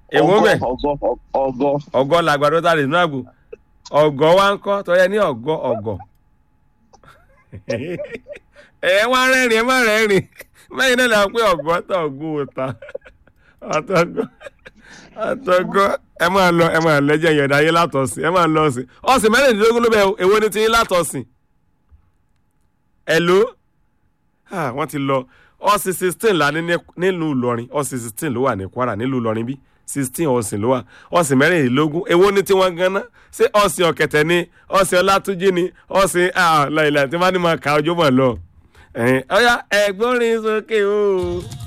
èwo ọgọ́ mẹ́ ọgọ́ ọgọ́ ọgọ́ làgbàdo tá a lè nú àgbò ọgọ́ wa ń kọ́ tọ́yẹ ní ọgọ́ ọgọ́ ẹ wá rẹ́rìn ẹ má rẹ́rìn mẹ́yìn náà là ń pé ọgọ́ tó ọgọ́ òta àtọgọ́ àtọgọ́ ẹ máa lọ ẹ máa lẹ́jẹ̀ yọ̀dá ayé látọ̀sìn ẹ máa lọ sí ọ̀sìn mẹ́rìndínlógún ló bẹ èwo ni ti yín látọ̀sìn ẹ̀ ló wọ́n ti lọ ọ̀sìn sixteen la ní ní- nílùú Ìlọrin ọ̀sìn sixteen ló wà ní Kwara nílùú Ìlọrin bí sixteen ọ̀sìn ló wà ọ̀sìn mẹ́rìndínlógún èwo ni tiwọn ganan ṣé ọ̀sìn ọ̀kẹ̀tẹ̀ ni ọ̀sìn ọlátúnjí ni ọ̀sìn láìláì tí wọ́n á ní máa ka ọjọ́ mọ̀ lọ. ẹ̀yin, ọ̀yá ẹ̀gbọ́n rin sókè o.